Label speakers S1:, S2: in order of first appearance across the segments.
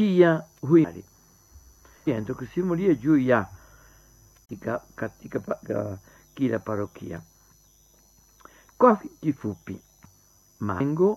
S1: pia huyu endo kusimulia juu ya katika, katika pa, ka, kila parokia. Kwa kifupi, malengo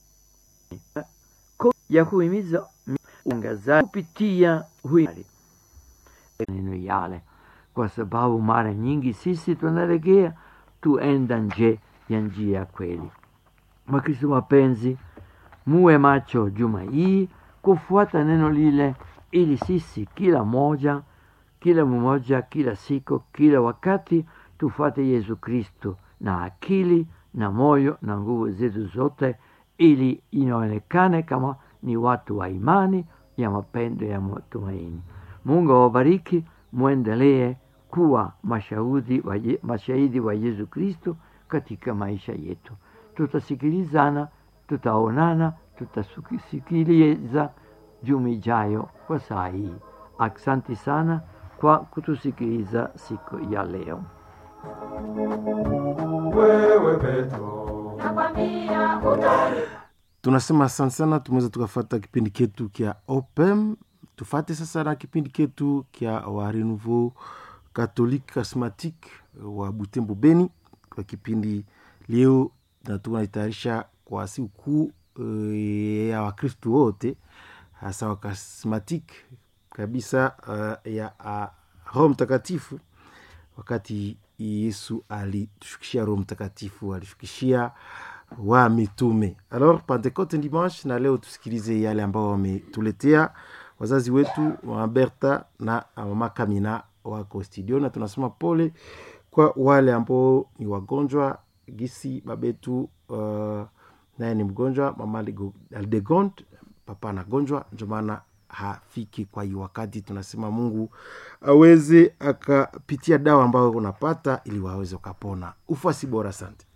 S1: ya kuhimiza uangazaji kupitia huyu neno yale, kwa sababu mara nyingi sisi tunalegea tuenda nje ya njia ya kweli. Wakristo wapenzi, muwe macho juma hii kufuata neno lile, ili sisi kila moja kila mmoja kila siku kila wakati tufuate Yesu Kristo na akili na moyo na nguvu zetu zote, ili inaonekane kama ni watu wa imani ya mapendo ya matumaini. Mungu awabariki, mwendelee kuwa mashahidi wa, mashahidi wa Yesu Kristo katika maisha yetu. Tutasikilizana, tutaonana, tutasikiliza juma ijayo kwa saa hii. Asante sana kwa kutusikiliza siku ya leo.
S2: Wewe Petro,
S3: nakwambia utani
S4: tunasema asante sana, tumeweza tukafata kipindi ketu kya opem. Tufate sasa na kipindi ketu kya wa Renouveau Catholique Charismatique wa Butembo Beni. Kwa kipindi leo na tunaitayarisha kwa sikukuu uh, ya Wakristu wote hasa wa Charismatique kabisa uh, ya uh, Roho Mtakatifu wakati Yesu alitushukishia Roho Mtakatifu, alishukishia wa mitume. Alors Pentecote dimanche, na leo tusikilize yale ambao wametuletea wazazi wetu wa Berta na mama Kamina wako studio, na tunasema pole kwa wale ambao ni wagonjwa gisi babetu uh, naye ni mgonjwa, mama Aldegond, papa anagonjwa, ndio maana hafiki kwa hiyo wakati. Tunasema Mungu aweze akapitia dawa ambayo unapata ili waweze ukapona. Ufuasi bora, asante.